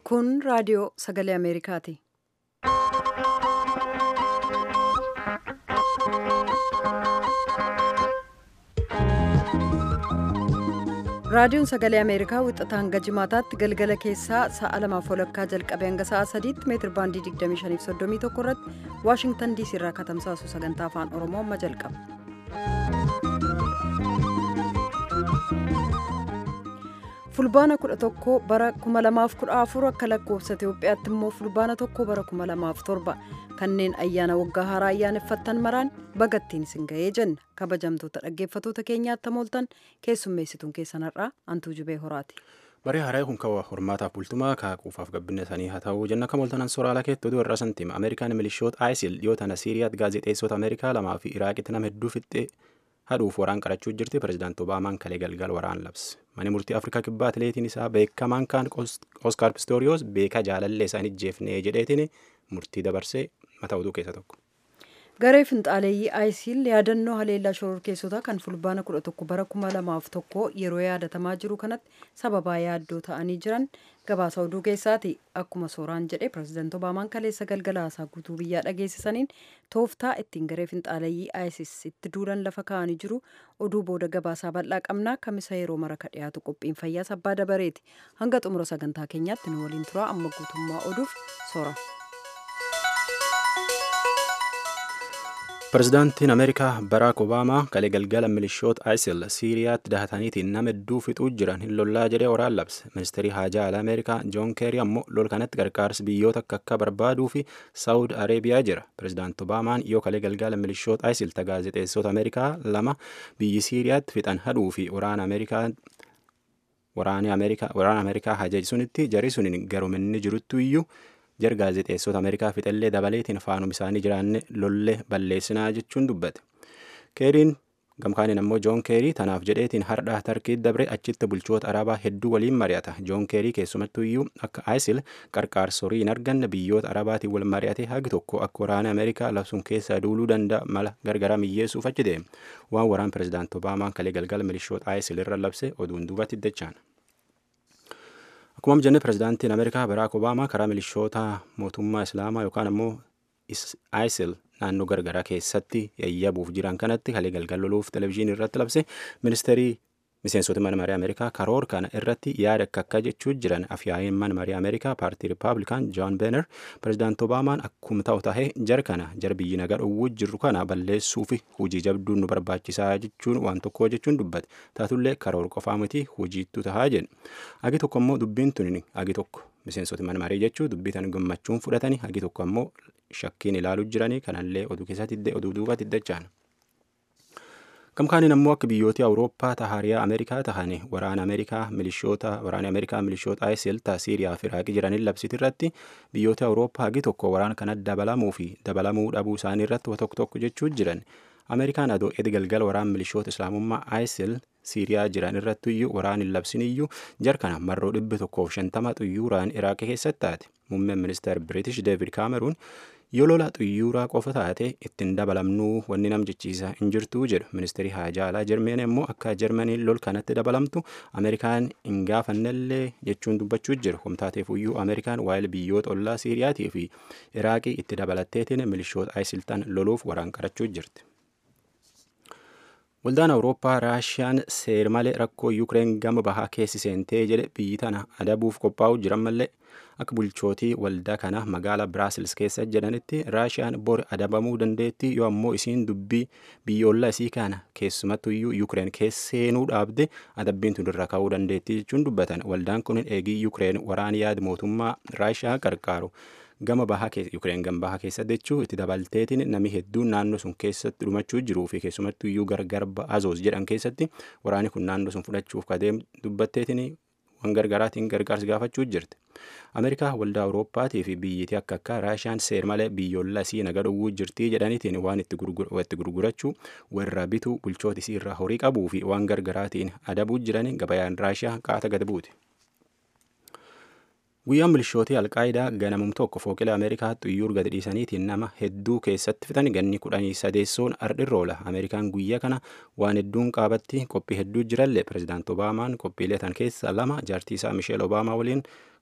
Kun raadiyoo sagalee Ameerikaati. Raadiyoon sagalee Ameerikaa wixataa hanga jimaataatti galgala keessaa sa'a lamaaf walakkaa jalqabee hanga sa'a sadiitti meetir baandii 2531 irratti Waashingtan diisii irraa katamsaasu sagantaa afaan Oromoo amma jalqaba. Fulbaana 11 bara 2014 akka lakkoofsa Itoophiyaatti immoo fulbaana 1 bara 2007 kanneen ayyaana waggaa haaraa ayyaaneffattan maraan bagattiin isin ga'ee jenna kabajamtoota dhaggeeffatoota keenyaatti mooltan keessummeessituun keessan har'aa antuu jubee horaati. Baree haaraa kun kawa hormaataaf bultumaa kaaquufaaf gabbinna isaanii haa ta'uu jenna akka mooltanan sooraalaa keetti oduu irraa santiima Ameerikaan milishoota ISIL dhiyoo tana Siiriyaatti gaazexeessota Ameerikaa lamaa fi Iraaqitti nama hedduu fixxee hadhuuf waraan qarachuu jirti pirezidaant Obaamaan kalee galgal waraan labse. Mani murtii Afrikaa kibbaa atileetiin isaa beekamaan kaan Oskaar Pistoriyoos beekaa jaalallee isaan ijjeefnee jedheetiin murtii dabarsee mataa oduu keessa tokko. Garee finxaaleeyyii ISIL yaadannoo haleellaa shororkeessotaa kan fulbaana 11 bara 2001 yeroo yaadatamaa jiru kanatti sababaa yaaddoo ta'anii jiran gabaasa oduu keessaati. Akkuma sooraan jedhe pirezidaant Obaamaan kaleessa galgala haasaa guutuu biyyaa dhageessisaniin tooftaa ittiin garee finxaaleeyyii ISIS itti duulan lafa kaa'anii jiru oduu booda gabaasaa bal'aa qabnaa kamisa yeroo maraka dhiyaatu qophiin fayyaa sabbaa dabareeti. Hanga xumura sagantaa keenyaatti nu waliin turaa amma guutummaa oduuf soora. Pirezidaantiin Ameerikaa Baraak Obaamaa kalee galgala milishoota ISIL Siiriyaatti dahataniitiin nama hedduu fixuu jiran hin lollaa jedhee waraan labse. Ministeerri haajaa alaa Ameerikaa Joon Keerii ammoo lol kanatti gargaarsi biyyoota akka akka barbaaduu fi Saawud Areebiyaa jira. Pirezidaant Obaamaan yoo kalee galgala milishoota ISIL gaazexeessota Ameerikaa lama biyyi Siiriyaatti fixan hadhuu fi waraana Ameerikaa waraana Ameerikaa hajaji sunitti jari suniin garuminni jiruttu iyyuu jar gaazexeessota Ameerikaa fixellee dabaleetiin faanum isaanii jiraanne lollee balleessinaa jechuun dubbate. Keeriin gamkaaniin ammoo Joon Keerii tanaaf jedheetiin hardhaa tarkii dabre achitti bulchoota arabaa hedduu waliin mari'ata. Joon Keerii keessumattuu iyyuu akka ISIL qarqaarsorii hin arganne biyyoota arabaatiin wal mari'ate hagi tokko akka waraana Ameerikaa labsuun keessaa duuluu danda'a mala gargaraa miyyeessuuf achi deeme. Waan waraan pirezidaant Obaamaan kalee galgala milishoota ISIL irra labse oduun duubatti dachaan. Akkuma jenne pirezidaantiin Ameerikaa Baraak Obaamaa karaa milishoota mootummaa Islaamaa yookaan ammoo ISIL naannoo gargaraa keessatti yayyabuuf jiran kanatti kalee galgal loluuf televizyiinii irratti labse ministeerii miseensota mana marii Ameerikaa karoor kana irratti yaada akka akka jechuu jiran afyaa'een mana marii Ameerikaa paartii Rippaabilikaan Joon Beener pirezidaant Obaamaan akkuma ta'u tahee jar kana jar biyyi nagaa dhowwuu jirru kana balleessuu fi hojii jabduun nu barbaachisaa jechuun waan tokko jechuun dubbate taatullee karoor qofaa miti hojiittu tahaa jedhe agi tokko ammoo dubbiin tuni agi tokko miseensota mana marii jechuu dubbii tan gammachuun fudhatanii agi tokko ammoo shakkiin ilaaluu jiranii kanallee oduu keessatti oduu duubatti dachaan. Gamkaaniin ammoo akka biyyoota Awurooppaa tahariyaa Ameerikaa tahani waraana Ameerikaa milishoota waraana Ameerikaa milishoota ISIL ta Siiriyaa fi Iraaqii jiraniin labsiti irratti biyyoota Awurooppaa hagi tokko waraana kana dabalamuu fi dabalamuu dhabuu isaanii irratti tokko tokko jechuu jiran. Ameerikaan adoo edi galgala waraana milishoota Islaamummaa ISIL Siiriyaa jiran irratti iyyuu waraan hin labsin iyyuu jar kana marroo dhibbi tokkoof shantama xuyyuuraan Iraaqii keessatti taate. Muummeen ministeer British David Cameroon yoo lola xuyyuuraa qofa taate ittiin dabalamnuu wanni nam jechiisa hin jirtuu jedhu ministeerri haajaa alaa jarmeen immoo akka jarmaniin lol kanatti dabalamtu ameerikaan hin gaafannellee jechuun dubbachuu jiru humtaateef iyyuu ameerikaan waa'ee biyyoota ollaa siiriyaatii fi iraaqii itti dabalatteetiin milishoota isiltan loluuf waraan qarachuu jirti. Waldaan Awurooppaa Raashiyaan seermalee rakkoo Yukireen gama bahaa keessi seentee jedhe biyyi tana adabuuf qophaa'u jiran mallee akka bulchootii waldaa kana magaalaa Biraasils keessa jedhanitti Raashiyaan bor adabamuu dandeetti yoo ammoo isiin dubbii biyyoolaa isii kana keessumattu iyyuu Yukireen keessa seenuu dhaabde adabbiin tun irra ka'uu dandeetti jechuun dubbatan waldaan kun eegii Yukireen waraan yaada mootummaa Raashiyaa qarqaaru. gama bahaa Yukireen gama bahaa keessa jechuu itti dabalteetiin namni hedduun naannoo sun keessatti dhumachuu jiruu fi keessumattuu iyyuu gargar azoos jedhan keessatti waraanni kun naannoo sun fudhachuuf kadeem dubbatteetiin waan gargaraatiin gargaarsi gaafachuu jirti. Ameerikaa waldaa Awurooppaatii fi biyyitii akka akka Raashiyaan seer malee biyyoolaa isii naga dhowwuu jirtii jedhaniitiin waan itti gurgurachuu warra bituu bulchoota isii irraa horii qabuu fi waan gargaraatiin adabuu jiran gabayaan Raashiyaa qaata gad buuti. Guyyaan milishootii Alqaayidaa ganamum tokko fooqila Ameerikaa xuyyuur gadi dhiisaniitiin nama hedduu keessatti fixan ganni kudhanii sadeessoon ardhirra oola. Ameerikaan guyyaa kana waan hedduun qaabatti qophii hedduu jirallee pirezidaant Obaamaan qophiilee tan keessa lama jaartii isaa Misheel Obaamaa waliin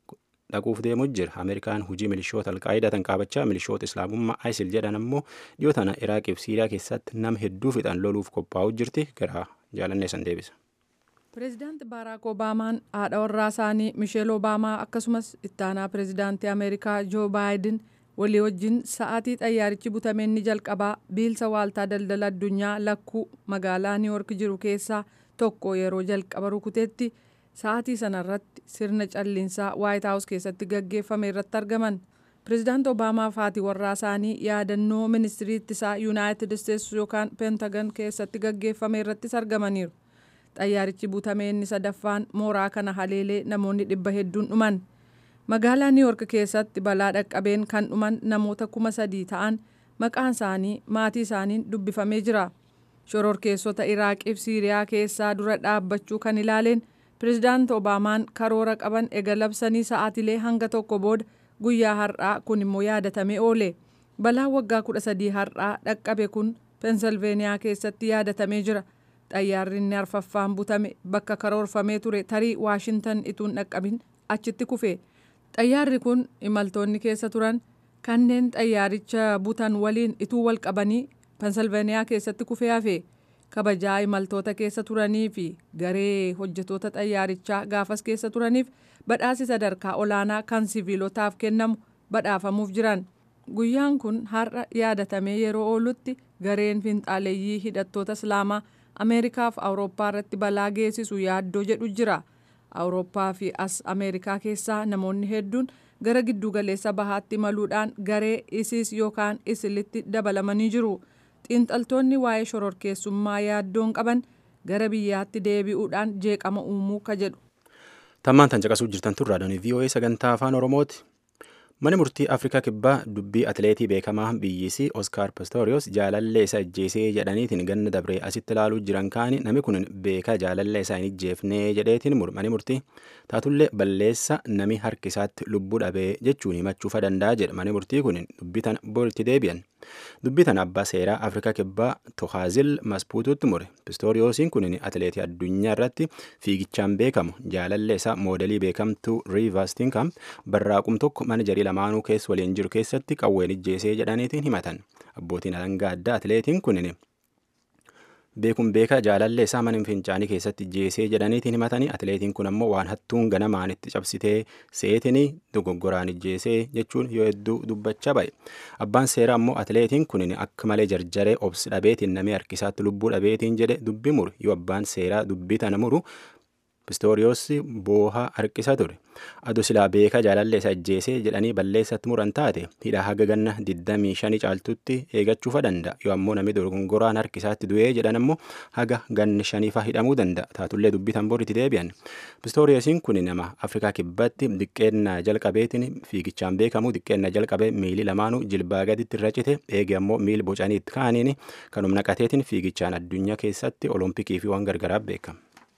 dhaquuf deemuu jira ameerikaan hujii milishoota alqaayidaa tan qaabachaa milishoota islaamummaa isil jedhan ammoo dhiyoo tana iraaqiif siiriyaa keessatti nama hedduu fixan loluuf qophaa'uu jirti gara jaalannee san deebisa. pireezidaanti baaraak obaamaan haadha warraa isaanii misheel obaamaa akkasumas ittaanaa pireezidaantii ameerikaa joo baayiden walii wajjin sa'aatii xayyaarichi butameen ni jalqabaa biilsa waaltaa daldala addunyaa lakkuu magaalaa niiwork jiru keessaa tokko yeroo jalqaba rukuteetti sa'aatii sanarratti sirna calliinsaa waayit haawus keessatti gaggeeffame irratti argaman pireezidaanti obaamaa fi haati warraa isaanii yaadannoo ministirii ittisaa yuunaayitid isteetsi yookaan peentagan keessatti gaggeeffame irrattis argamaniiru xayyaarichi butamee inni sadaffaan mooraa kana haleelee namoonni dhibba hedduun dhuman magaalaa niiwork keessatti balaa dhaqqabeen kan dhuman namoota kuma sadii ta'an maqaan isaanii maatii isaaniin dubbifamee jira shororkeessota iraaqiif siiriyaa keessaa dura dhaabbachuu kan ilaaleen pireezidaanti obaamaan karoora qaban ega labsanii sa'aatilee hanga tokko booda guyyaa har'aa kun immoo yaadatamee oole balaan waggaa kudha sadii har'aa dhaqqabe kun peensilveeniyaa keessatti yaadatamee jira xayyaarri inni arfaffaan butame bakka karoorfamee ture tarii waashintan ituun dhaqqabin achitti kufe xayyaarri kun imaltoonni keessa turan kanneen xayyaaricha butan waliin ituu wal qabanii peensilveeniyaa keessatti kufee hafe kabajaa imaltoota keessa turanii fi garee hojjetoota xayyaarichaa gaafas keessa turaniif badhaasi sadarkaa olaanaa kan siviilotaaf kennamu badhaafamuuf jiran guyyaan kun har'a yaadatamee yeroo oolutti gareen finxaaleeyyii hidhattoota islaamaa ameerikaa fi awurooppaa irratti balaa geessisu yaaddoo jedhu jira awurooppaa fi as ameerikaa keessaa namoonni hedduun gara giddugaleessa bahaatti imaluudhaan garee isiis yookaan isilitti dabalamanii jiru xiinxaltoonni waa'ee shororkeessummaa yaaddoon qaban gara biyyaatti deebi'uudhaan jeeqama uumuu ka jedhu. tammaan tan caqasuu jirtan turraa doonii voa sagantaa afaan oromooti. Mani murtii Afrikaa kibbaa dubbii atileetii beekamaa biyyisii Oskaar Pistoriyoos jaalallee isa ajjeesee jedhaniitiin ganna dabree asitti ilaaluu jiran kaani namni kun beekaa jaalallee isaa hin ijjeefnee jedheetiin mani murtii taatullee balleessa nami harki isaatti lubbuu dhabee jechuun himachuufa danda'a jedha mani murtii kun dubbii tana boritti deebi'an. Dubbii tana abbaa seeraa Afrikaa kibbaa Tohaazil Maspuututti mure. Pistoriyoosiin kun atileetii addunyaa irratti fiigichaan beekamu jaalallee isaa moodelii beekamtuu Riivastinkamp barraaqum tokko mana jarii lamaanuu keessa waliin jiru keessatti qawween ijjeesee jedhaniitiin himatan abbootiin alangaa addaa atileetiin kunin beekuun beekaa jaalallee isaa mana fincaanii keessatti ijjeesee jedhaniitiin himatanii atileetiin kun ammoo waan hattuun ganamaan itti cabsitee seetinii dogoggoraan ijjeesee jechuun yoo hedduu dubbachaa ba'e abbaan seeraa ammoo atileetiin kunin akka malee jarjaree obsi dhabeetiin namni harkisaatti lubbuu dhabeetiin jedhe dubbi muru yoo abbaan seeraa dubbii tana muru Pistoriyoos boohaa harkisa ture. Adu silaa beekaa jaalallee isa ajjeesee jedhanii balleessatti muran taate hidha haga ganna 25 caaltutti eeggachuufa danda'a. Yoo ammoo namni dogongoraan harkisaatti du'ee jedhan ammoo haga ganni shaniifa hidhamuu danda'a. Taatullee dubbitan boritti deebi'an. Pistoriyoosiin kun nama Afrikaa kibbatti diqqeennaa jalqabeetiin fiigichaan beekamu diqqeennaa jalqabee miilii lamaanuu jilbaa gaditti irra cite eege ammoo miil bocaniitti kaaniin kanuma naqateetiin fiigichaan addunyaa keessatti olompikii fi waan gargaraaf beekama.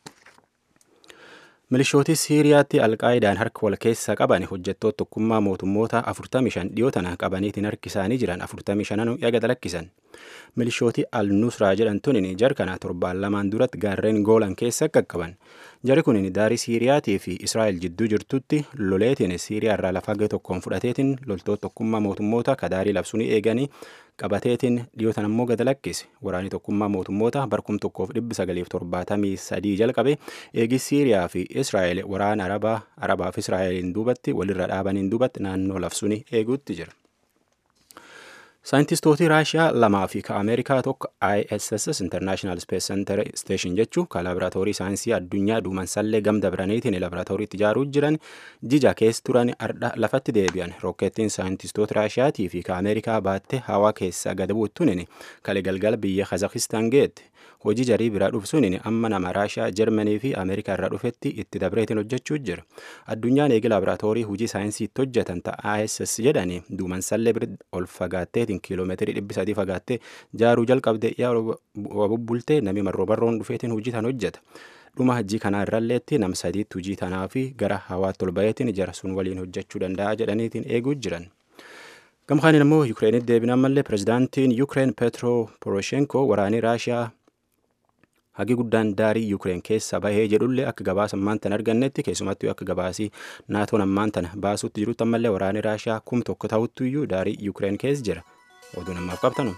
milishooti siiriyaatti alqaayidaan harka wal keessa qaban hojjettoota tokkummaa mootummoota 45 dhiyoo tana qabaniitiin harki isaanii jiran 45 yaga dalakkisan milishooti al-nusraa jedhamtuun jarkana torbaan lamaan duratti gaarreen goolan keessa qaqqaban jari kun daarii siiriyaatii fi israa'el jidduu jirtutti loleetiin siiriyaa irraa lafa tokkoon fudhateetiin loltoota tokkummaa mootummoota kadaarii labsuun eeganii qabateetiin dhiyootan ammoo gad lakkise waraanni tokkummaa mootummoota barkum tokkoof dhibbi sagaliif torbaatamii sadii jalqabe eegi siiriyaa fi israa'el waraana arabaa arabaaf israa'eliin duubatti walirra dhaabaniin duubatti naannoo labsuun eeguutti jira. saayintistooti raashiyaa lamaa fi ka ameerikaa tokko ISS International Space Center Station jechuun ka laaboraatoorii saayinsii addunyaa duumansallee gam dabraniitiin laaboraatooriitti ijaaruu jiran jija keessa turan ardha lafatti deebi'an rokkeettiin saayintistoota raashiyaatii fi ka ameerikaa baattee hawaa keessa gad buuttuun kale galgala biyya kazakistaan geette hojii jarii biraa dhufsuun amma nama raashiyaa jarmanii fi ameerikaa irraa dhufetti itti dabreetiin hojjechuu jira addunyaan eegi laaboraatoorii hojii saayinsii itti hojjetan ta'a ISS jedhanii duumansallee bira ol fagaatteetiin kiiloomeetirii dhibbi sadii fagaattee jaaruu jalqabde yaa bubbultee nami marroo barroon dhufeetiin hojii tan hojjeta. dhuma hojii kanaa irralleetti nam sadiitti hojii tanaa fi gara hawaatti ol baheetiin jara sun waliin hojjechuu danda'a jedhaniitiin eeguu jiran. Gamkaaniin immoo Yukireenitti deebinaan mallee pirezidaantiin Yukireen Petro Poroshenko waraanii Raashiyaa hagi guddaan daarii yuukireen keessa bahee jedhullee akka gabaasa ammaan tan argannetti keessumattuu akka gabaasii naatoon ammaan tana baasuutti jirutti ammallee waraanni raashiyaa kum tokko ta'uttu iyyuu daarii yuukireen keessa jira oduu namaaf qabtanu.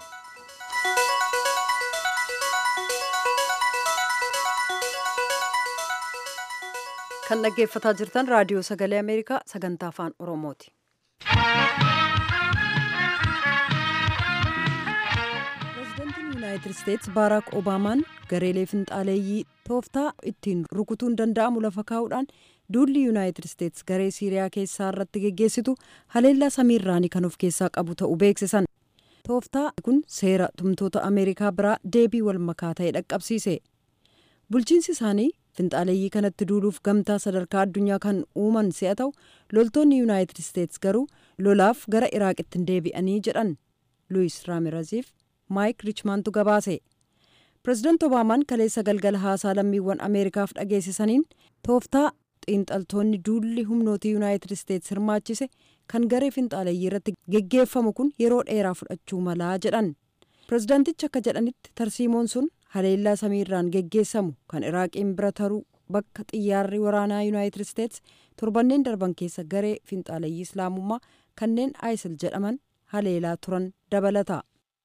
kan dhaggeeffataa jirtan raadiyoo sagalee ameerikaa sagantaa afaan oromooti. pireezidantiin yuunaayitid isteetsi baaraak obaamaan gareelee finxaaleeyyii tooftaa ittiin rukutuun danda'amu lafa kaa'uudhaan duulli yuunaayitid isteetsi garee siiriyaa keessaa irratti geggeessitu haleellaa samiirraanii kan of keessaa qabu ta'uu beeksisan. tooftaa kun seera tumtoota ameerikaa biraa deebii wal makaa ta'e dhaqqabsiise. bulchiinsi isaanii finxaaleeyyii kanatti duuluuf gamtaa sadarkaa addunyaa kan uuman si'a ta'u loltoonni yuunaayitid isteetsi garuu lolaaf gara iraaqitti hin deebi'anii jedhan luwis raamiraziif maayik riichmaantu gabaase pireezidaant obaamaan kaleessa galgala haasaa lammiiwwan ameerikaaf dhageessisaniin tooftaa xiinxaltoonni duulli humnooti yuunaayitid isteetsi hirmaachise kan garee finxaaleeyyii irratti geggeeffamu kun yeroo dheeraa fudhachuu malaa jedhan pireezidaantichi akka jedhanitti tarsiimoon sun haleellaa samiirraan geggeessamu kan iraaqiin bira taruu bakka xiyyaarri waraanaa yuunaayitid isteetsi torbanneen darban keessa garee finxaaleeyyii islaamummaa kanneen isil jedhaman haleelaa turan dabalata.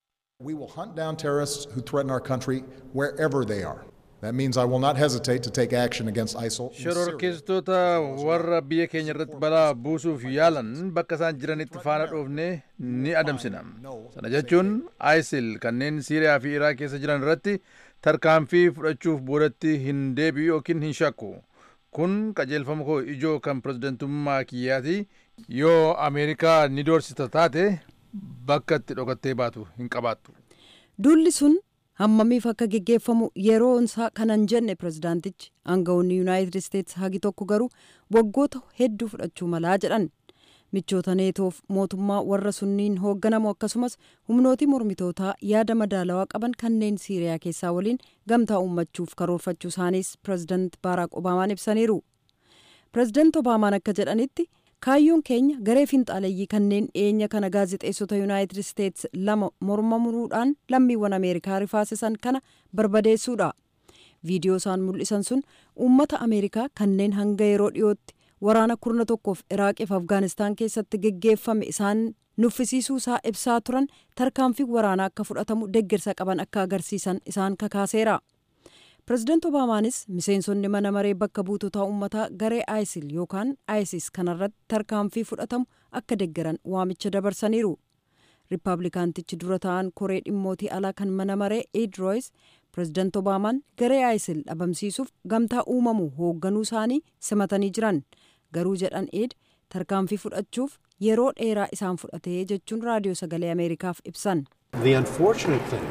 We will hunt down terrorists who threaten our country wherever they are. That means I will not hesitate to take action against ISIL. in Syria. shororkeessitoota warra biyya keenya irratti balaa buusuuf yaalan bakka isaan jiranitti faana dhoofne ni adamsina sana jechuun isil kanneen siiriyaa fi iraaq keessa jiran irratti tarkaanfii fudhachuuf boodatti hin deebi'u yookiin hin shakku kun qajeelfama koo ijoo kan pirezidentummaa kiyyaati yoo ameerikaa ni doorsita taate bakka itti dhokattee baatu hin qabaattu duulli sun hammamiif akka geggeeffamu yeroo isaa kanan jenne pireezidaantichi aangawoonni yuunaayitid isteetsi hagi tokko garuu waggoota hedduu fudhachuu malaa jedhan michoota neetoof mootummaa warra sunniin hoogganamu akkasumas humnootii mormitootaa yaada madaalawaa qaban kanneen siiriyaa keessaa waliin gamtaa uummachuuf karoorfachuu isaaniis pireezidaant baaraak obaamaan ibsaniiru pireezidaant obaamaan akka jedhanitti kaayyoon keenya garee finxaaleeyyii kanneen dhiyeenya kana gaazexeessota yuunaayitid isteetsi lama morma muruudhaan lammiiwwan ameerikaa rifaasisan kana barbadeessuudha viidiyoo isaan mul'isan sun uummata ameerikaa kanneen hanga yeroo dhiyootti waraana kurna tokkoof iraaqiif afgaanistaan keessatti geggeeffame isaan nuffisiisuu isaa ibsaa turan tarkaanfii waraanaa akka fudhatamu deeggarsa qaban akka agarsiisan isaan kakaaseera. pireezidaant obaamaanis miseensonni mana maree bakka buutotaa uummataa garee isil yookaan isis kanarratti tarkaanfii fudhatamu akka deeggaran waamicha dabarsaniiru riippaabilikaantichi dura ta'an koree dhimmootii alaa kan mana maree ed royis pireezidaant obaamaan garee isil dhabamsiisuuf gamtaa uumamu hoogganuu isaanii simatanii jiran garuu jedhan ed tarkaanfii fudhachuuf yeroo dheeraa isaan fudhatee jechuun raadiyoo sagalee ameerikaaf ibsan. The unfortunate thing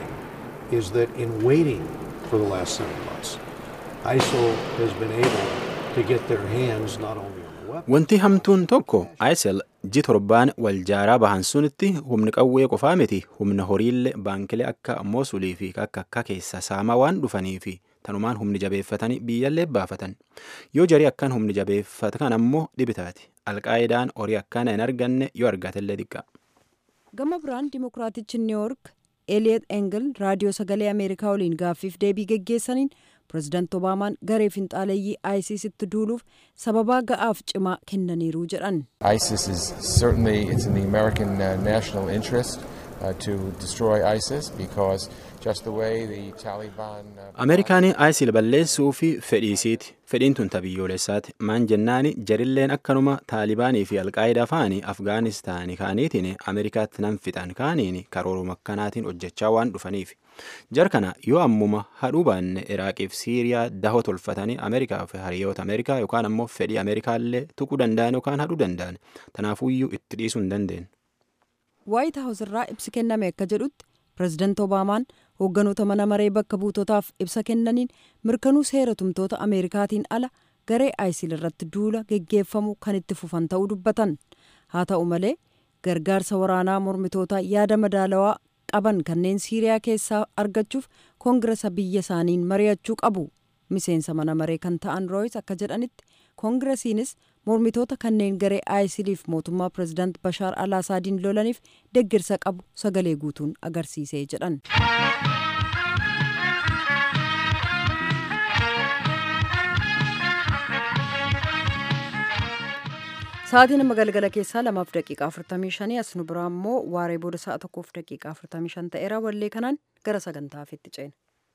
is that in waiting for the last seven months, ISIL has been able to get their hands not only on the weapons. Wanti hamtuun tokko ISIL ji torbaan wal jaaraa bahan sunitti humni qawwee qofaa miti humna horiillee baankilee akka Mosulii fi akka akka keessa saamaa waan dhufanii fi tanumaan humni jabeeffatanii biyyallee baafatan yoo jarii akkaan humni jabeeffatan ammoo dhibitaati alqaayidaan horii akkaana hin arganne yoo argatellee xiqqa. gama biraan dimokiraatichi niiwuork eliiyet engel raadiyoo sagalee ameerikaa waliin gaaffiif deebii geggeessaniin pireezidaant obaamaan garee finxaaleeyyii isisitti duuluuf sababaa ga'aaf cimaa kennaniiru jedhan ISIS is certainly it's in the American uh, national interest uh, to destroy ISIS because just the way the Taliban. Uh, Ameerikaan ISIL balleessuu fi fedhiisiiti. Fedhiin tun tabiyyoolessaati. Maan jennaani jarilleen akkanuma Taalibaanii fi Alqaayidaa fa'anii Afgaanistaanii kaaniitiin Ameerikaatti nan fixan kaaniin karooruma akkanaatiin hojjechaa waan dhufaniif. Jar kana yoo ammuma hadhuu baanne Iraaqiif Siiriyaa dahoo tolfatanii Ameerikaa fi hariyoota Ameerikaa yookaan ammoo fedhii Ameerikaallee tuquu danda'an yookaan hadhuu danda'an. Tanaafuyyuu itti dhiisuu hin dandeenye. waayit haawus irraa ibsi kenname akka jedhutti pireezidaant obaamaan hoogganoota mana maree bakka buutotaaf ibsa kennaniin mirkanuu seera tumtoota ameerikaatiin ala garee isil irratti duula geggeeffamu kan itti fufan ta'uu dubbatan haa ta'u malee gargaarsa waraanaa mormitootaa yaada madaalawaa qaban kanneen siiriyaa keessaa argachuuf koongiresa biyya isaaniin mari'achuu qabu miseensa mana maree kan ta'an rooyis akka jedhanitti koongiresiinis mormitoota kanneen garee isiliif mootummaa pireezidaant bashaar al asaadiin lolaniif deggirsa qabu sagalee guutuun agarsiisee jedhan. Sa'aatiin amma galgala keessaa lamaaf daqiiqaa 45 as nu biraa immoo waaree booda sa'a tokkoof daqiiqaa 45 ta'eera wallee kanaan gara sagantaa hafiitti ceena.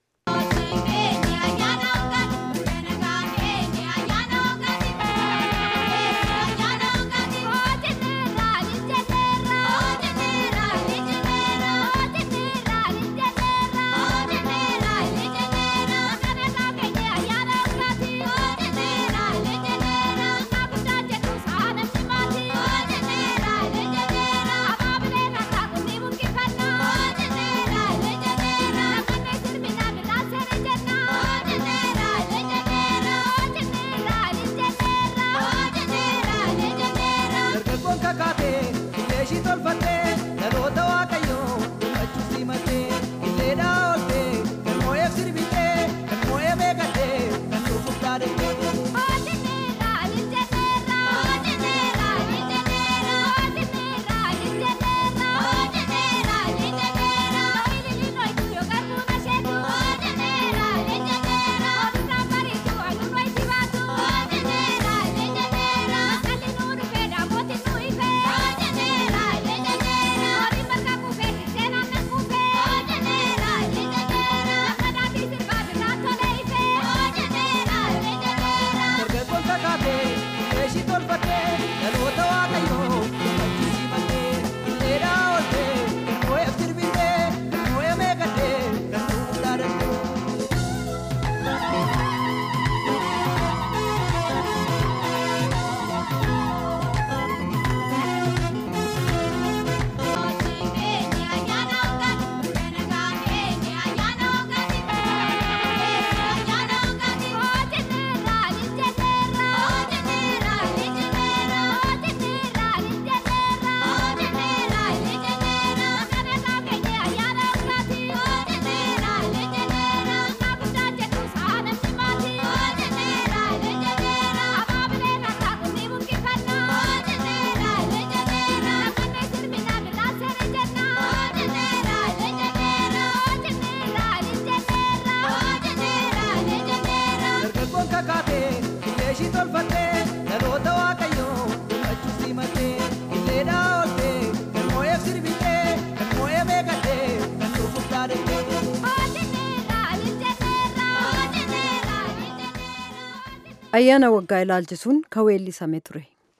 ayyaana waggaa ilaalchisuun kan weellisame ture.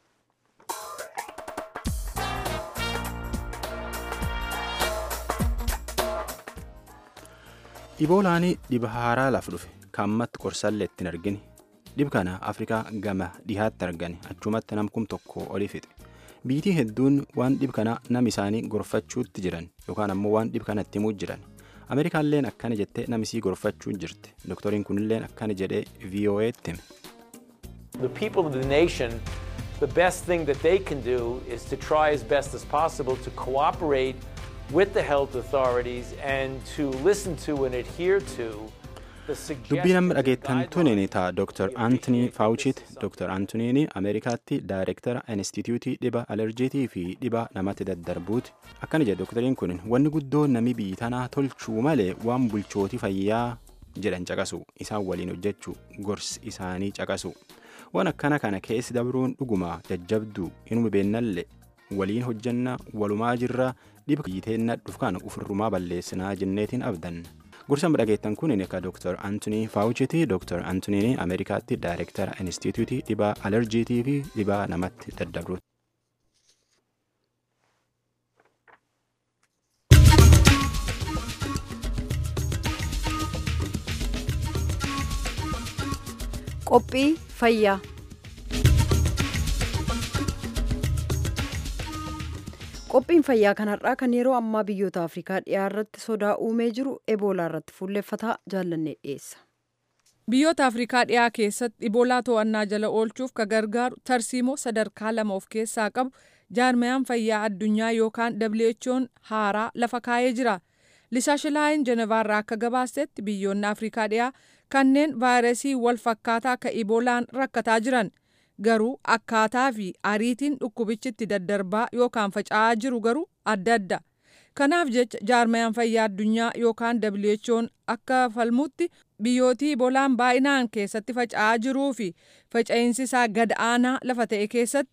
Iboolaanii dhiba haaraa laaf dhufe kaammatti qorsallee ittiin argine dhib kana afrikaa gama dhihaatti argane achumatti namkum tokko oli fixe biitii hedduun waan dhib kana nam isaanii gorfachuutti jiran yookaan ammoo waan dhib kana itti himuu jiran ameerikaalleen akkana jettee namisii gorfachuu jirti dooktoriin kunilleen akkana jedhee vo'eetti hime. The people of the nation, the best thing that they can do is to try as best as possible to cooperate with the health authorities and to listen to and adhere to dubbii nama dhageettan tuniin ta'a dr antonii faawuchiit dr antoniin ameerikaatti daayirektara instituutii dhiba alerjiitii fi dhiba namatti daddarbuuti akkana jedhe doktariin kun wanni guddoo nami biyyi tanaa tolchuu malee waan bulchootii fayyaa jedhan caqasu isaan waliin hojjechuu gorsi isaanii caqasu waan akkana kana keessi dabruun dhuguma jajjabduu inuma beennallee waliin hojjanna walumaa jirra dhiba biyyiteenna dhufkaan ufirrumaa balleessinaa jenneetiin abdan. gorsa dhageettan kun akka dr antonii faawuchiti dr antoniin ameerikaatti daayirektara instituutii dhibaa alerjiitii fi dhibaa namatti daddabruuti. qophii fayyaa qophiin fayyaa kanarraa kan yeroo ammaa biyyoota afrikaa dhiyaa irratti sodaa uumee jiru eboolaa irratti fuulleffataa jaallannee dhiyeessa. biyyoota afrikaa dhiyaa keessatti iboolaa to'annaa jala oolchuuf ka gargaaru tarsiimoo sadarkaa lama of keessaa qabu jaarmayaan fayyaa addunyaa yookaan who'n haaraa lafa kaa'ee jira lisaashilaayin jenevaarraa akka gabaasetti biyyoonni afrikaa dhiyaa kanneen vaayirasii wal fakkaataa ka iboolaan rakkataa jiran. garuu akkaataa fi ariitiin dhukkubichitti daddarbaa yookaan faca'aa jiru garuu adda adda kanaaf jecha jaarmayaan fayyaa addunyaa yookaan who'n akka falmutti biyyootii iboolaan baay'inaan keessatti faca'aa jiruu fi faca'insi isaa gad aanaa lafa ta'e keessatti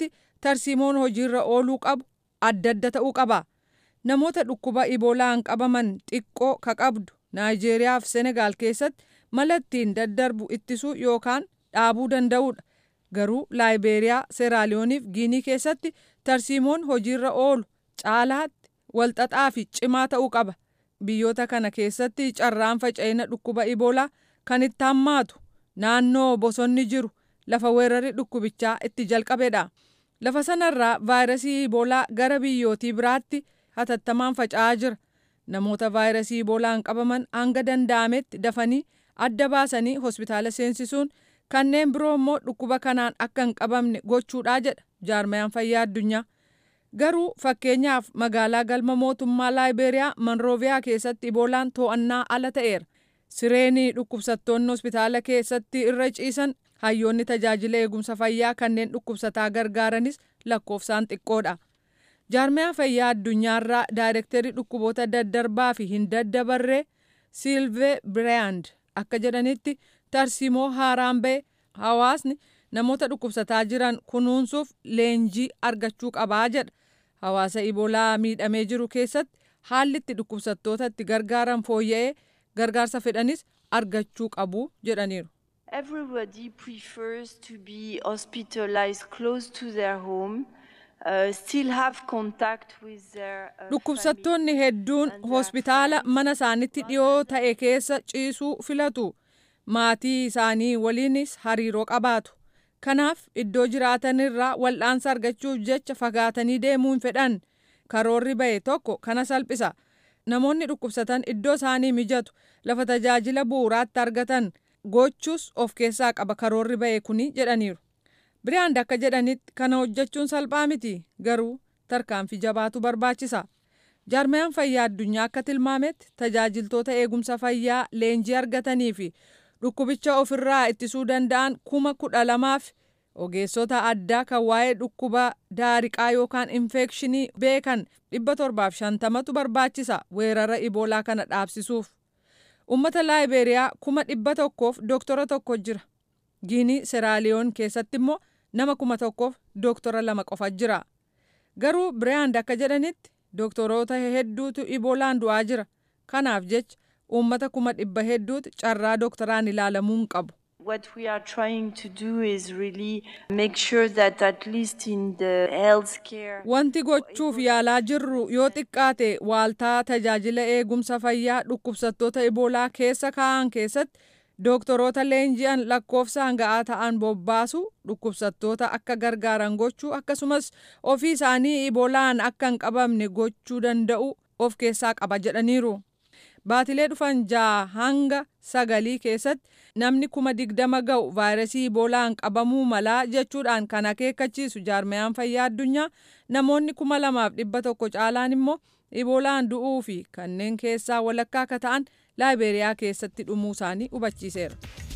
tarsiimoon hojiirra ooluu qabu adda adda ta'uu qaba. Namoota dhukkuba iboolaan qabaman xiqqoo ka qabdu Naayijeeriyaa fi Senegaal keessatti mala ittiin daddarbu ittisuu yookaan dhaabuu danda'udha. Garuu Laayibeeriyaa, Seeraaliyooniif Giinii keessatti tarsiimoon hojiirra oolu caalaatti walxaxaa fi cimaa ta'uu qaba. Biyyoota kana keessatti carraan faca'ina dhukkuba iboolaa kan itti hammaatu naannoo bosonni jiru lafa weerarri dhukkubichaa itti jalqabedha. Lafa sanarraa vaayirasii iboolaa gara biyyootii biraatti hatattamaan faca'aa jira. Namoota vaayirasii iboolaan qabaman hanga danda'ametti dafanii adda baasanii hospitaala seensisuun kanneen biroo immoo dhukkuba kanaan akka hin qabamne gochuudhaa jedha jaarmayaan fayyaa addunyaa. Garuu fakkeenyaaf magaalaa galma mootummaa Laayibeeriyaa Manrooviyaa keessatti iboolaan to'annaa ala ta'eera. Sireenii dhukkubsattoonni hospitaala keessatti irra ciisan hayyoonni tajaajila eegumsa fayyaa kanneen dhukkubsataa gargaaranis lakkoofsaan xiqqoodha. Jaarmaya fayyaa addunyaarraa daayirektarii dhukkuboota daddarbaa fi hin daddabarree Silvee Biraand akka jedhanitti tarsiimoo haaraan ba'e hawaasni namoota dhukkubsataa jiran kunuunsuuf leenjii argachuu qabaa jedha. Hawaasa iboolaa miidhamee jiru keessatti haalli itti dhukkubsattoota itti gargaaran fooyya'ee gargaarsa fedhanis argachuu qabu jedhaniiru. Everybody prefers to be hospitalized close to their home. Uh, still have contact with their uh, Dhukkubsattoonni hedduun hospitaala mana isaanitti dhiyoo ta'e keessa ciisuu filatu. Maatii isaanii waliinis hariiroo qabaatu. Kanaaf iddoo jiraatanirraa wal'aansa argachuuf jecha fagaatanii deemuu hin fedhan. Karoorri ba'e tokko kana salphisa. Namoonni dhukkubsatan iddoo isaanii mijatu lafa tajaajila bu'uuraatti argatan gochuus of keessaa qaba karoorri ba'e kuni jedhaniiru. Biraand akka jedhanitti kana hojjechuun salphaa miti garuu tarkaanfii jabaatu barbaachisa. Jaarmayaan fayyaa addunyaa akka tilmaametti tajaajiltoota eegumsa fayyaa leenjii argatanii fi dhukkubicha ofirraa ittisuu danda'an kuma kudha lamaaf ogeessota addaa kan waa'ee dhukkuba daariqaa yookaan infekshinii beekan dhibba torbaaf shantamatu barbaachisa weerara iboolaa kana dhaabsisuuf. Uummata laayibeeriyaa kuma dhibba tokkoof dooktora tokko jira. Giinii Seraaliyoon keessatti immoo nama kuma tokkoof dooktora lama qofa jira. Garuu Biraand akka jedhanitti dooktoroota hedduutu iboolaan du'aa jira. Kanaaf jecha uummata kuma dhibba hedduutu carraa dooktoraan ilaalamuu hin qabu. What we are trying to do is really make sure that at least in the healthcare Wanti gochuuf yaalaa jirru yoo xiqqaate waaltaa tajaajila eegumsa fayyaa dhukkubsattoota iboolaa keessa kaa'an keessatti dooktoroota leenji'an lakkoofsaan ga'aa ta'an bobbaasu dhukkubsattoota akka gargaaran gochuu akkasumas ofii isaanii iboolaan akka hin qabamne gochuu danda'u of keessaa qaba jedhaniiru. Baatilee dhufan ja'a hanga sagalii keessatti namni kuma digdama ga'u vaayirasii iboolaan qabamuu malaa jechuudhaan kan akeekkachiisu jaarmayaan fayyaa addunyaa namoonni kuma lamaaf dhibba tokko caalaan immoo iboolaan du'uu fi kanneen keessaa walakkaa akka ta'an laayibeeriyaa keessatti dhumuu isaanii hubachiiseera.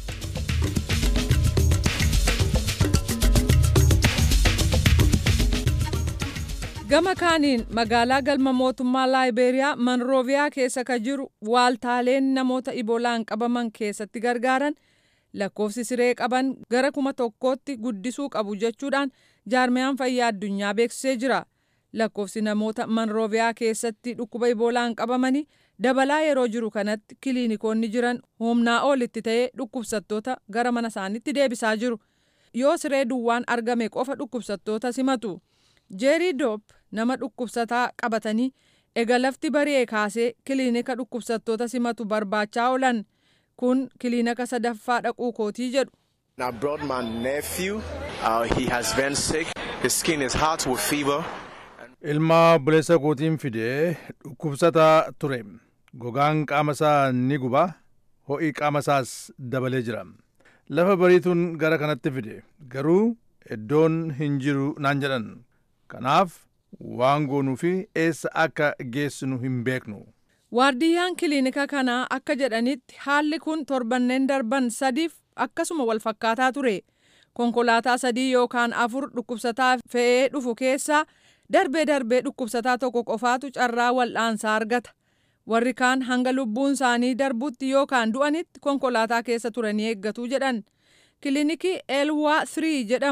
Gama kaaniin magaalaa galma mootummaa laayibeeriyaa manrooviyaa keessa ka jiru waaltaaleen namoota iboolaan qabaman keessatti gargaaran lakkoofsi siree qaban gara kuma tokkootti guddisuu qabu jechuudhaan jaarmayaan fayyaa addunyaa beeksisee jira. Lakkoofsi namoota manrooviyaa keessatti dhukkuba iboolaan qabamanii dabalaa yeroo jiru kanatti kiliinikoonni jiran humnaa olitti ta'ee dhukkubsattoota gara mana isaaniitti deebisaa jiru. Yoo siree duwwaan argame qofa dhukkubsattoota simatu. jeerii doop nama dhukkubsataa qabatanii ega lafti bari'ee kaasee kiliinika dhukkubsattoota simatu barbaachaa oolan kun kiliinika sadaffaa dhaquu kootii jedhu. I brought my nephew. Uh, he has been sick. His skin is hot with fever. Ilma buleessa kootiin fidee dhukkubsataa ture. Gogaan qaama isaa ni guba. Ho'i qaama isaas dabalee jira. Lafa bariituun gara kanatti fide. Garuu iddoon hin jiru naan jedhan. Kanaaf waan goonuu fi eessa akka geessinu hin beeknu. Waardiyyaan kiliinika kanaa akka jedhanitti haalli kun torbanneen darban sadiif akkasuma wal fakkaataa ture. Konkolaataa sadii yookaan afur dhukkubsataa fe'ee dhufu keessaa darbee darbee dhukkubsataa tokko qofaatu carraa wal'aansaa argata. Warri kaan hanga lubbuun isaanii darbutti yookaan du'anitti konkolaataa keessa turanii eeggatu jedhan. Kiliinikii Elwaa 3 jedhamu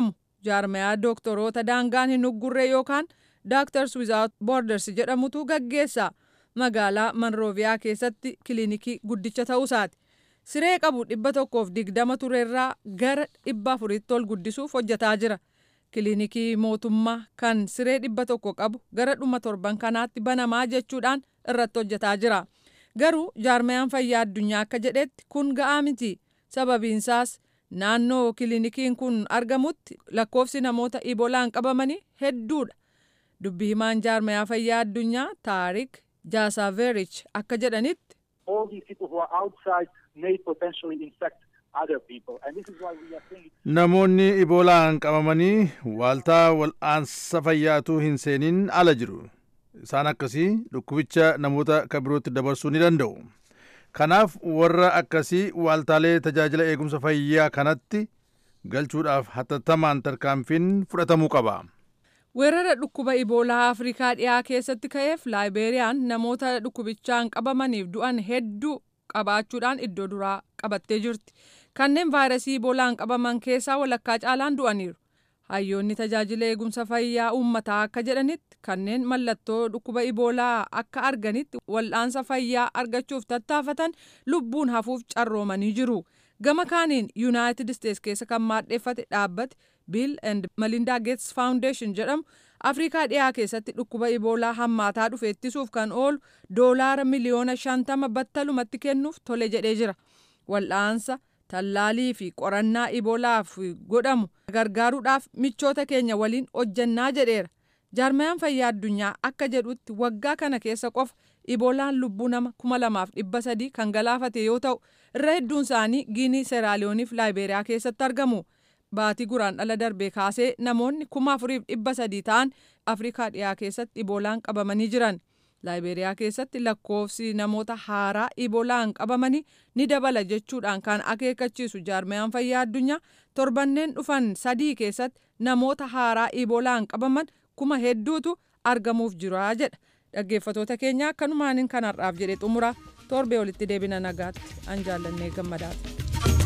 jaarmayaa dooktoroota daangaan hin uggurre yookaan Doctors Without Borders jedhamutu gaggeessa. Magaalaa Manrooviyaa keessatti kiliinikii guddicha ta'uusaati. Siree qabu dhibba tokkoof digdama turerraa gara dhibba afuritti ol guddisuuf hojjetaa jira. Kiliinikii mootummaa kan siree dhibba tokko qabu gara dhuma torban kanaatti banamaa jechuudhaan irratti hojjetaa jira. Garuu jaarmayaan fayyaa addunyaa akka jedhetti kun ga'aa miti. Sababiinsaas naannoo kiliinikiin kun argamutti lakkoofsi namoota ibolaan qabamanii hedduudha. Dubbi himaan jaarmayaa fayyaa addunyaa Taarik Jaasaverich akka jedhanitti. All these people who are outside may potentially infect other people. And this is why we are saying Namoonni iboolaan qabamanii waaltaa wal'aansa fayyaatu hin seenin ala jiru. Isaan akkasii dhukkubicha namoota kan birootti dabarsuu ni danda'u. Kanaaf warra akkasii waaltaalee tajaajila eegumsa fayyaa kanatti galchuudhaaf hatattamaan tarkaanfiin fudhatamuu qaba. Weerara dhukkuba iboolaa Afrikaa dhiyaa keessatti ka'eef Laayibeeriyaan namoota dhukkubichaan qabamaniif du'an hedduu qabaachuudhaan iddoo duraa qabattee jirti. Kanneen vaayirasii iboolaan qabaman keessaa walakkaa caalaan du'aniiru. Hayyoonni tajaajila eegumsa fayyaa uummataa akka jedhanitti kanneen mallattoo dhukkuba iboolaa akka arganitti wal'aansa fayyaa argachuuf tattaafatan lubbuun hafuuf carroomanii jiru. Gama kaaniin Yuunaayitid Isteets keessa kan maadheeffate dhaabbate Bill and Melinda Gates Foundation jedhamu Afrikaa dhiyaa keessatti dhukkuba iboolaa hammaataa dhufe ittisuuf kan oolu doolaara miliyoona shantama battalumatti kennuuf tole jedhee jira. Wal'aansa tallaalii fi qorannaa iboolaaf godhamu gargaaruudhaaf michoota keenya waliin hojjannaa jedheera. Jaarmayaan fayyaa addunyaa akka jedhutti waggaa kana keessa qofa iboolaan lubbuu nama kuma lamaaf dhibba sadii kan galaafate yoo ta'u irra hedduun isaanii giinii seeraaliyooniif laayibeeriyaa keessatti argamu. Baatii guraan dhala darbee kaasee namoonni kuma afuriif dhibba sadii ta'an Afrikaa dhiyaa keessatti iboolaan qabamanii jiran. Laayibeeriyaa keessatti lakkoofsi namoota haaraa iboolaan qabamanii ni dabala jechuudhaan kan akeekkachiisu jaarmayaan fayyaa addunyaa torbanneen dhufan sadii keessatti namoota haaraa iboolaan qabaman kuma hedduutu argamuuf jira jedha. Dhaggeeffatoota keenya akkanumaan kanarraaf jedhe xumura torbee walitti deebina nagaatti an jaallannee gammadaati.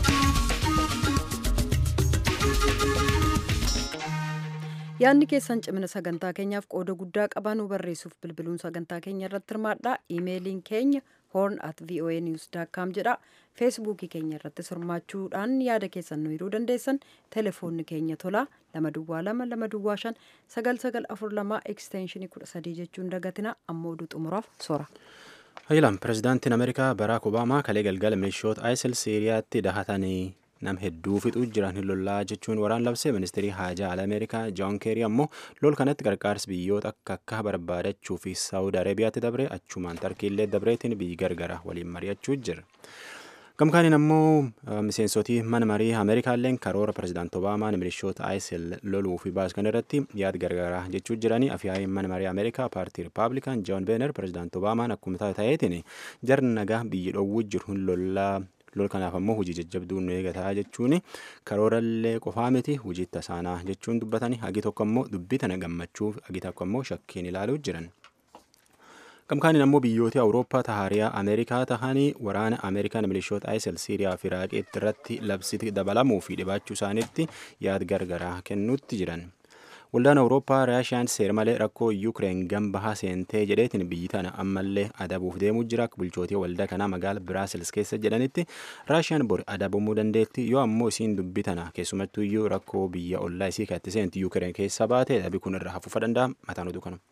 yaadni keessan cimina sagantaa keenyaaf qooda guddaa qabaanuu barreessuuf bilbiluun sagantaa keenya irratti hirmaadhaa iimeeliin keenya horn at voa news com jedha feesbuukii keenya irratti hirmaachuudhaan yaada keessan nu hiruu dandeessan telefoonni keenya tolaa lama duwwaa lama lama duwwaa shan sagal sagal afur lamaa ekstenshinii kudha sadii jechuun dagatina ammoo oduu xumuraaf sora. Hayilaan pirezidaantiin Ameerikaa Baraak Obaamaa kalee galgala milishoota ISIL Siiriyaatti dahatanii nam hedduu fixuu jiran hin lollaa jechuun waraan labsee ministeerii haajaa ala ameerikaa joon keerii ammoo lol kanatti gargaarsa biyyoota akka akka barbaadachuu fi saawud arabiyaatti dabre achumaan tarkiillee dabreetiin biyyi gargara waliin mari'achuu jira. Gamkaaniin ammoo miseensotii mana marii Ameerikaalleen karoora pirezidaant Obaamaan milishoota ISIL loluu fi baaskan irratti yaad gargaaraa jechuu jiranii afyaa'in mana marii Ameerikaa paartii Rippaabilikaan Joon Beener pirezidaant Obaamaan akkuma ta'eetiin jarri nagaa biyyi dhoowwu jiru hin lollaa lol kanaaf ammoo hojii jajjabduu nu eegataa jechuun karoorallee qofaa miti hojii tasaanaa jechuun dubbatanii hagi tokko ammoo dubbii tana gammachuuf hagi tokko ammoo shakkiin ilaaluu jiran. Gamkaaniin ammoo biyyoota Awurooppaa tahaariyaa Ameerikaa tahanii waraana Ameerikaan milishoota ISIL Siiriyaa fi Iraaqiitti irratti labsiti dabalamuu fi dhibaachuu isaaniitti yaad gargaraa kennuutti jiran. Waldaan Awurooppaa Raashiyaan seera malee rakkoo Yuukireen gambahaa seentee jedheetiin biyyi tana ammallee adabuuf deemuu jira. Bulchootii waldaa kanaa magaala Biraasils keessa jedhanitti Raashiyaan bor adabamuu dandeetti yoo ammoo isiin dubbii tana keessumattuu iyyuu rakkoo biyya ollaa isii katti seenti Yuukireen keessa baate adabi kun irra hafuufa danda'a. Mataan oduu kana.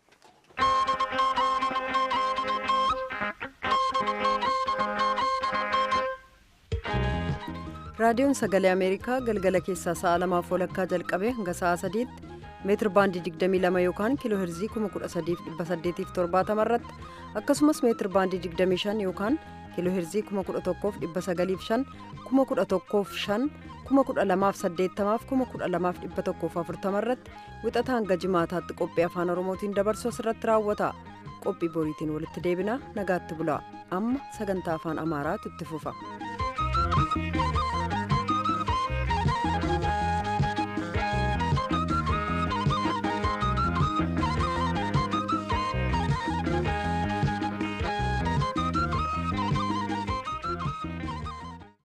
raadiyoon sagalee ameerikaa galgala keessaa sa'a lamaaf walakkaa jalqabee hanga sa'a sadiitti meetir baandii 22 yookaan kiiloo herzii 13870 irratti akkasumas meetir baandii 25 yookaan kiiloo herzii 11,905 11,500 12,880 12,140 irratti wixata hanga jimaataatti qophii afaan oromootiin dabarsu asirratti raawwata qophii boriitiin walitti deebina nagaatti bulaa amma sagantaa afaan amaaraatu itti fufa.